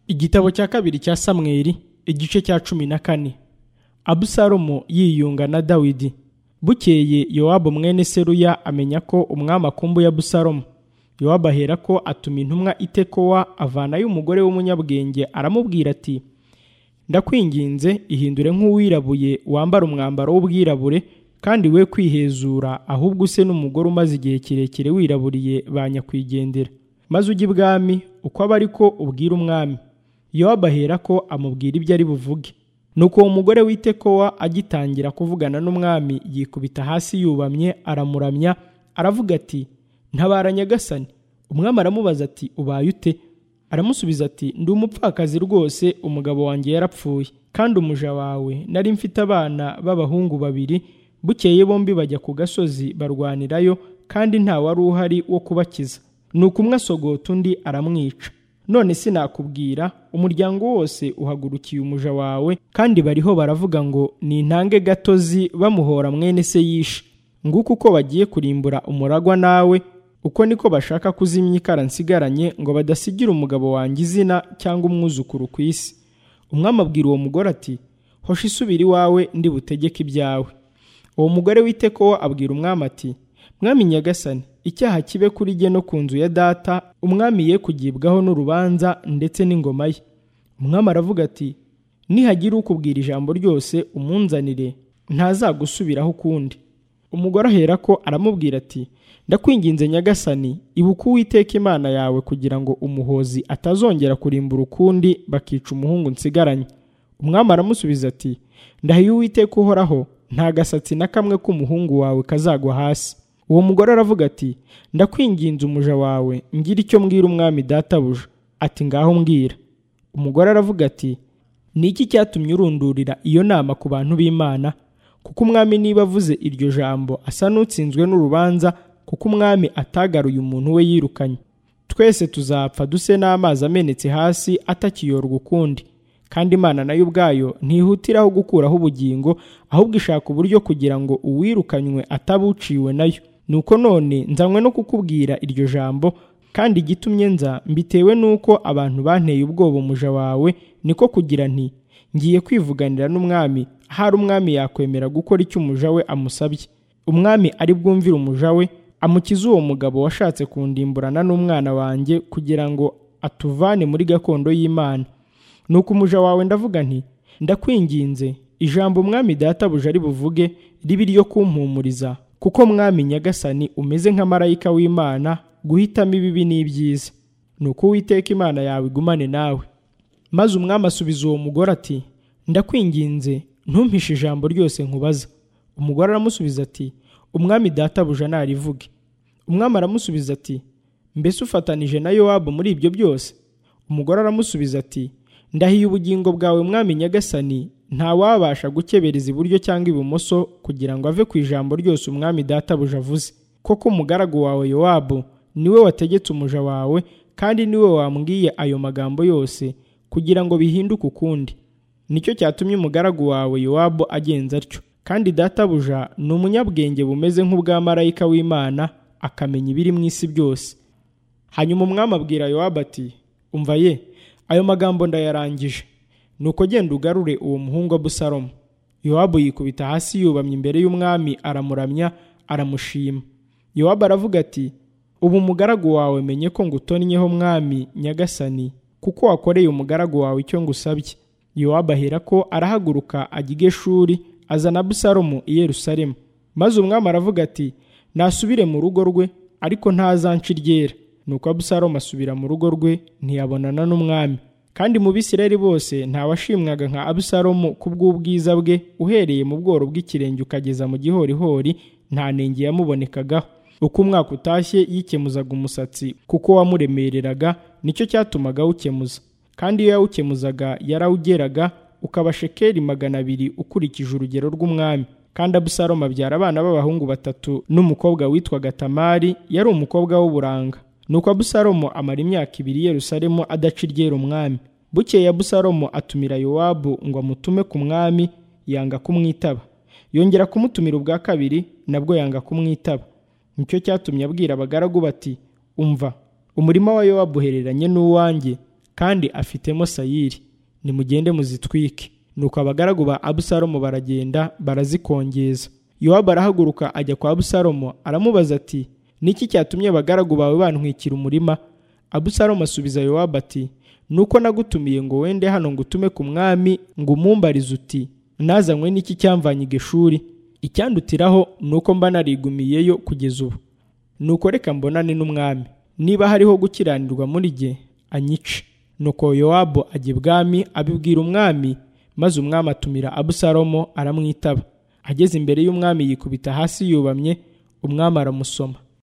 igitabo cya kabiri cya samweli igice cya cumi na kane abusalomu yiyunga na dawidi bukeye yowabu mwene seruya amenya ko umwami akumbuye abusalomu yowabu ahera ko atuma intumwa itekowa avanayo umugore w'umunyabwenge aramubwira ati ndakwinginze ihindure nk'uwirabuye wambara umwambaro w'ubwirabure kandi we kwihezura ahubwo use n'umugore umaze igihe kirekire wiraburiye ba nyakwigendera maze ujye ibwami uko aba ariko ubwira umwami yowabu ahera ko amubwira ibyo ari buvuge nuko uwo mugore w'itekowa agitangira kuvugana n'umwami yikubita hasi yubamye aramuramya aravuga ati ntabara nyagasani umwami aramubaza ati ubaye ute aramusubiza ati ndi umupfakazi rwose umugabo wanjye yarapfuye kandi umuja wawe nari mfite abana b'abahungu babiri bukeye bombi bajya ku gasozi barwanirayo kandi nta wari uhari wo kubakiza nuko umwe asogota undi aramwica none sinakubwira umuryango wose uhagurukiye umuja wawe kandi bariho baravuga ngo ni intange gatozi bamuhora mwene se yishe nguko uko bagiye kurimbura umuragwa nawe uko niko bashaka kuzimya ikara nsigaranye ngo badasigira umugabo wanjye izina cyangwa umwuzukuru ku isi umwami abwira uwo mugore ati hosha isubira iwawe ndi butegeke ibyawe uwo mugore w'iteko abwira umwami ati mwami nyagasani icyaha kibe kuri jye no ku nzu ya data umwami ye kugibwaho n'urubanza ndetse n'ingoma ye umwami aravuga ati nihagira ukubwira ijambo ryose umunzanire ntazagusubiraho ukundi umugore ahera ko aramubwira ati ndakwinginze nyagasani ibuka uwiteka imana yawe kugira ngo umuhozi atazongera kurimbura ukundi bakica umuhungu nsigaranye umwami aramusubiza ati ndahiye uwiteka uhoraho nta gasatsi na kamwe k'umuhungu wawe kazagwa hasi uwo mugore aravuga ati ndakwinginze umuja wawe ngira icyo mbwira umwami databuja ati ngaho mbwira umugore aravuga ati ni iki cyatumye urundurira iyo nama ku bantu b'imana kuko umwami niba avuze iryo jambo asa n'utsinzwe n'urubanza kuko umwami atagaruye umuntu we yirukanye twese tuzapfa duse n'amazi amenetse hasi atakiyorwa ukundi kandi imana nayo ubwayo ntihutiraho gukuraho ubugingo ahubwo ishaka uburyo kugira ngo uwirukanywe atabuciwe nayo nuko none nzanywe no kukubwira iryo jambo kandi igitumye nza mbitewe n'uko abantu banteye ubwoba umuja wawe niko kugira nti ngiye kwivuganira n'umwami ahari umwami yakwemera gukora icyo umuja we amusabye umwami ari bwumvire umuja we amukize uwo mugabo washatse kundimburana n'umwana wanjye kugira ngo atuvane muri gakondo y'imana nuko umuja wawe ndavuga nti ndakwinginze ijambo umwami databuja ari buvuge ribe iryo kumpumuriza kuko mwami nyagasani umeze nka marayika w'imana guhitamo ibibi n'ibyiza nuko uwiteka imana yawe igumane nawe maze umwami asubiza uwo mugore ati ndakwinginze ntumpishe ijambo ryose nkubaza umugore aramusubiza ati umwami databuja narivuge umwami aramusubiza ati mbese ufatanije na yowabu muri ibyo byose umugore aramusubiza ati ndahiye ubugingo bwawe mwami nyagasani ntawabasha gukebereza iburyo cyangwa ibumoso kugira ngo ave ku ijambo ryose umwami databuja avuze koko umugaragu wawe yowabu niwe wategetse umuja wawe kandi niwe wambwiye ayo magambo yose kugira ngo bihinduke ukundi nicyo cyatumye umugaragu wawe yowabu agenza atyo kandi databuja ni umunyabwenge bumeze nk'ubwa marayika w'imana akamenya ibiri mu isi byose hanyuma umwami abwira yowabu ati umva ye ayo magambo ndayarangije nuko genda ugarure uwo muhungu abusalomu yowabu yikubita hasi yubamye imbere y'umwami aramuramya aramushima yowabu aravuga ati ubu umugaragu wawe menye ko ngutonnyeho mwami nyagasani kuko wakoreye umugaragu wawe icyo ngusabye yowabu ahera ko arahaguruka ajya i geshuri azana abusalomu i yerusalemu maze umwami aravuga ati nasubire mu rugo rwe ariko ntazanshi ryera nuko abusalomu asubira mu rugo rwe ntiyabonana n'umwami kandi mu bisirayeli bose ntawashimwaga nka abusalomu ku bw'ubwiza bwe uhereye mu bworo bw'ikirenge ukageza mu gihorihori nta nenge yamubonekagaho uko umwaka utashye yikemuzaga umusatsi kuko wamuremereraga nicyo cyatumaga awukemuza kandi iyo yawukemuzaga yarawugeraga ukaba shekeri magana abiri ukurikije urugero rw'umwami kandi abusalomu abyara abana b'abahungu batatu n'umukobwa witwaga tamari yari umukobwa w'uburanga nuko abusalomu amara imyaka ibiri yerusalemu adaca iryera umwami bukeye abusalomu atumira yowabu ngo amutume ku mwami yanga kumwitaba yongera kumutumira ubwa kabiri nabwo yanga kumwitaba nicyo cyatumye abwira abagaragu bati umva umurima wa yowabu uhereranye n'uwanjye kandi afitemo sayiri nimugende muzitwike nuko abagaragu ba abusalomu baragenda barazikongeza yowabu arahaguruka ajya kwa abusalomu aramubaza ati niki cyatumye abagaragu bawe bantwikira umurima abusalomu asubiza yowabu ati nuko nagutumiye ngo wende hano ngo utume ku mwami ngo umumbarize uti nazanywe n'iki cyamvanye igishuri icyandutiraho ni uko mba narigumiyeyo kugeza ubu nuko reka mbonane n'umwami niba hariho gukiranirwa muri jye anyice nuko yowabu ajya ibwami abibwira umwami maze umwami atumira abusalomo aramwitaba ageze imbere y'umwami yikubita hasi yubamye umwami aramusoma